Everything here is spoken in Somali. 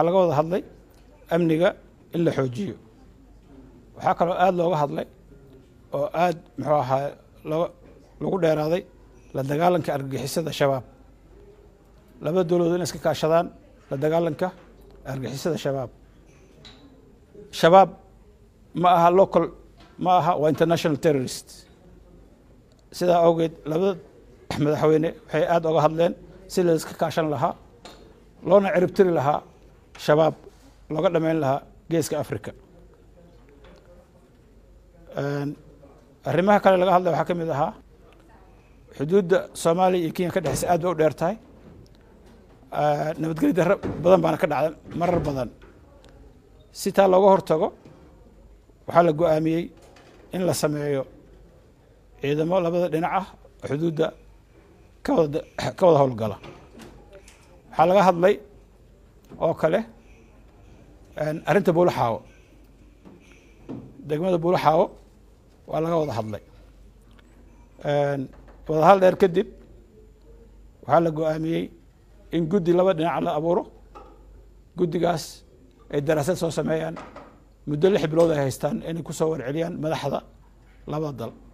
waxaa laga wada hadlay amniga in la xoojiyo waxaa kaloo aada looga hadlay oo aada muxuu ahaa loo lagu dheeraaday la dagaalanka argagixisada shabaab labada dowladood inay iska kaashadaan la dagaalanka argagixisada shabaab shabaab ma aha local ma aha waa international terrorist sidaa awgeed labada madaxweyne waxay aada oga hadleen si la iska kaashan lahaa loona ciribtiri lahaa shabaab looga dhameyn lahaa geeska africa arrimaha kale laga hadlay waxaa ka mid ahaa xuduudda soomaaliya iyo kenya ka dhexeysa aad bay u dheer tahay nabadgelyo darro badan baana ka dhacda marar badan si taa looga hortago waxaa la go-aamiyey in la sameeyo ciidamo labada dhinac ah oo xuduudda ka wada ka wada howlgala waxaa laga hadlay oo kale arrinta buulaxaawo degmada buulaxaawo waa laga wada hadlay wadahal dheer kadib waxaa la go-aamiyey in guddi laba dhinac la abuuro guddigaas ay daraasad soo sameeyaan muddo lix bilood ay haystaan inay kusoo warceliyaan madaxda labada dal